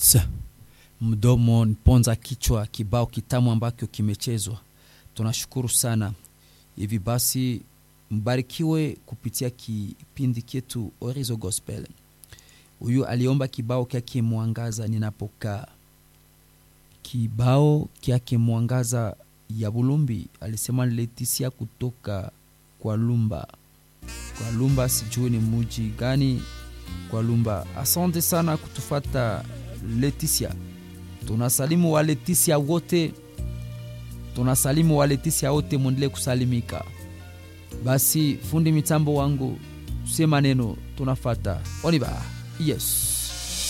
yes mdomo niponza kichwa kibao kitamu ambacho kimechezwa tunashukuru sana hivi basi mbarikiwe kupitia kipindi chetu orizo gospel huyu aliomba kibao kyake mwangaza ninapokaa kibao kyake mwangaza ya bulumbi alisema letisia kutoka kwa lumba kwa lumba sijui ni muji gani kwa lumba asante sana kutufata leticia tunasalimu wa leticia wote tunasalimu wa leticia wote mwendelee kusalimika basi fundi mitambo wangu sie maneno tunafata oniba yes